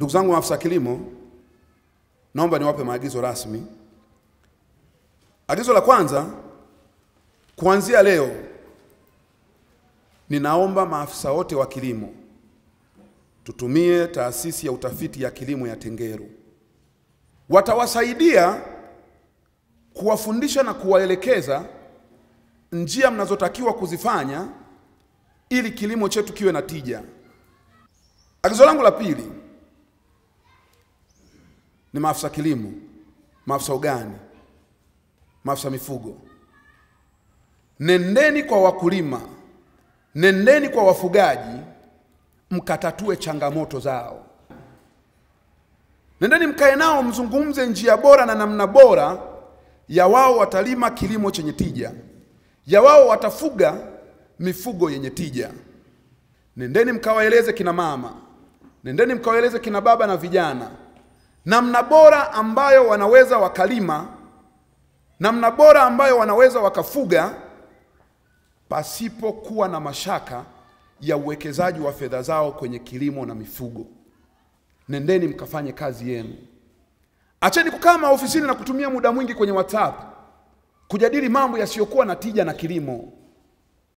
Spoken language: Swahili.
Ndugu zangu maafisa kilimo, naomba niwape maagizo rasmi. Agizo la kwanza, kuanzia leo ninaomba maafisa wote wa kilimo tutumie taasisi ya utafiti ya kilimo ya Tengeru. Watawasaidia kuwafundisha na kuwaelekeza njia mnazotakiwa kuzifanya ili kilimo chetu kiwe na tija. Agizo langu la pili ni maafisa kilimo, maafisa ugani, maafisa mifugo, nendeni kwa wakulima, nendeni kwa wafugaji, mkatatue changamoto zao. Nendeni mkae nao, mzungumze njia bora na namna bora ya wao watalima kilimo chenye tija, ya wao watafuga mifugo yenye tija. Nendeni mkawaeleze kina mama, nendeni mkawaeleze kina baba na vijana namna bora ambayo wanaweza wakalima, namna bora ambayo wanaweza wakafuga pasipokuwa na mashaka ya uwekezaji wa fedha zao kwenye kilimo na mifugo. Nendeni mkafanye kazi yenu. Acheni kukaa maofisini na kutumia muda mwingi kwenye WhatsApp kujadili mambo yasiyokuwa na tija na kilimo.